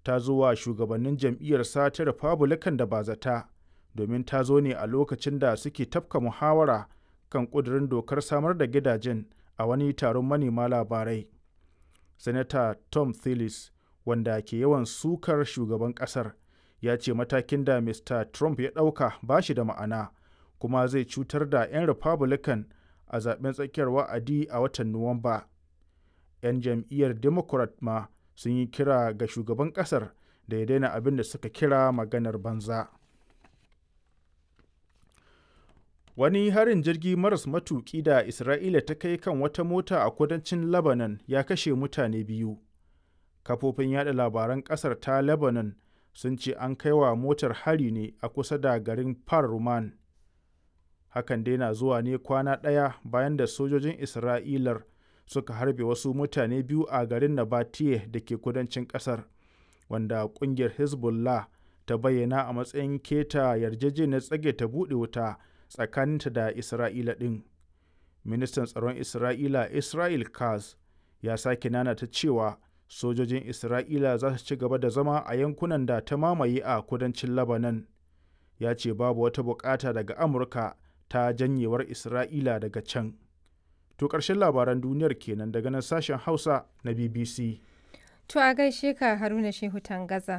ta zo wa shugabannin jam'iyyarsa ta Republican da bazata domin ta zo ne a lokacin da suke tafka muhawara kan ƙudurin dokar samar da gidajen a wani taron manema labarai. Sanata Tom Tillis, wanda ke yawan sukar shugaban ƙasar, ya ce matakin da Mr. Trump ya ɗauka ba shi da ma'ana kuma zai cutar da 'yan Republican a zaben tsakiyar wa'adi a watan Nuwamba. 'Yan jam'iyyar Democrat ma sun yi kira ga shugaban ƙasar da ya daina abin da suka kira maganar banza. Wani harin jirgi maras matuƙi da Isra'ila ta kai kan wata mota a kudancin Lebanon ya kashe mutane biyu. Kafofin yada labaran ƙasar ta Lebanon sun ce an kai wa motar hari ne a kusa da garin Par Ruman. Hakan dai na zuwa ne kwana ɗaya bayan da sojojin Isra'ilar suka harbe wasu mutane biyu a garin Nabatiye da ke kudancin ƙasar, wanda ƙungiyar Hezbollah ta bayyana a matsayin keta yarjejeniyar tsage ta buɗe wuta tsakaninta da Isra'ila ɗin. Ministan tsaron Isra'ila Israel Katz ya sake nanata cewa sojojin Isra'ila za su ci gaba da zama a yankunan da ta mamaye a kudancin Lebanon. Ya ce babu wata bukata daga Amurka ta janyewar Isra'ila daga can. To ƙarshen labaran duniyar kenan daga nan sashen Hausa na BBC. To a gaishe ka Haruna Shehu Tangaza.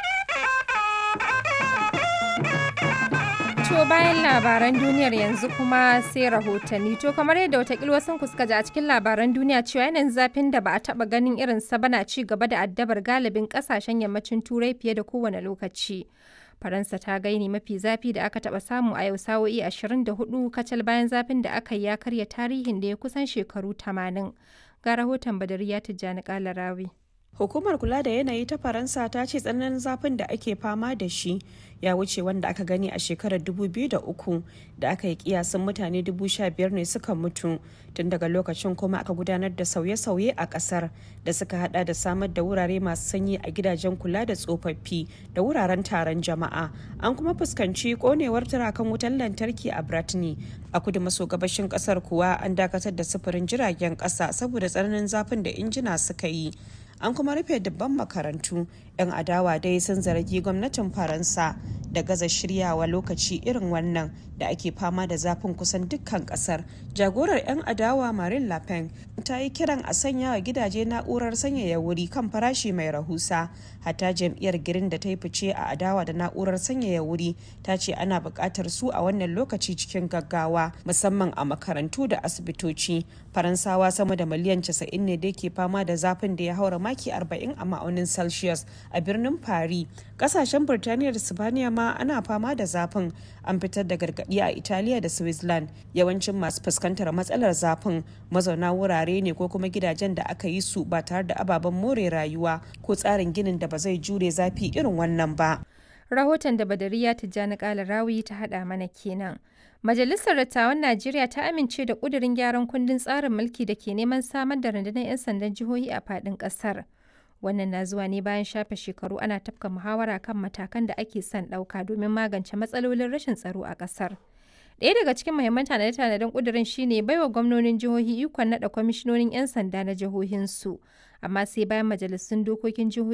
To bayan labaran duniyar yanzu kuma sai rahotanni. To kamar yadda watakila wasu ku suka ji a cikin labaran duniya cewa yanayin zafin da ba a taba ganin irin sa bana ci gaba da addabar galibin kasashen yammacin turai fiye da kowane lokaci. Faransa ta gaini mafi zafi da aka taba samu a yau sa'o'i 24 kacal bayan zafin da aka yi ya karya tarihin da ya kusan shekaru 80. Ga rahoton Badariya Tijjani Kalarawi. Hukumar kula da yanayi ta Faransa ta ce tsananin zafin da ake fama da shi ya wuce wanda aka gani a shekarar 2003 da aka yi kiyasin mutane 15,000 ne suka mutu tun daga lokacin kuma aka gudanar da sauye-sauye a kasar da suka hada da samar da wurare masu sanyi a gidajen kula da tsofaffi da wuraren taron jama'a an kuma fuskanci konewar turakan wutar lantarki a Bratni a kudu maso gabashin kasar kuwa an dakatar da sufurin jiragen kasa saboda tsananin zafin da injina suka yi an kuma rufe dubban makarantu 'yan adawa dai sun zargi gwamnatin faransa da gaza shiryawa lokaci irin wannan da ake fama da zafin kusan dukkan kasar jagorar 'yan adawa marine le pen ta yi kiran a sanya wa gidaje na'urar sanyaya wuri kan farashi mai rahusa hatta jam'iyyar girin da ta yi fice a adawa da na'urar sanyaya wuri ta ce ana buƙatar su a wannan lokaci cikin gaggawa musamman a makarantu da asibitoci faransawa sama da miliyan 90 ne da ke fama da zafin da ya haura maki 40 a ma'aunin celsius a birnin paris kasashen birtaniya da sibaniya ma ana fama da zafin an fitar da gargaɗi a italiya da switzerland yawancin masu fuskantar matsalar zafin mazauna wurare ne ko kuma gidajen da aka yi su ba tare da ababen more rayuwa ko tsarin ginin da ba zai jure zafi irin wannan ba Rahoton da Badariya Tijjani Kalarawi ta haɗa mana kenan. Majalisar Dattawan Najeriya ta amince da ƙudurin gyaran kundin tsarin mulki da ke neman samar da rundunar 'yan sandan jihohi a faɗin ƙasar. Wannan na zuwa ne bayan shafe shekaru ana tafka muhawara kan matakan da ake son ɗauka domin magance matsalolin rashin tsaro a ƙasar. Ɗaya daga cikin muhimman tanade-tanaden ƙudurin shine baiwa gwamnonin jihohi ikon naɗa kwamishinonin 'yan sanda na jihohinsu, amma sai bayan majalisun dokokin jihohi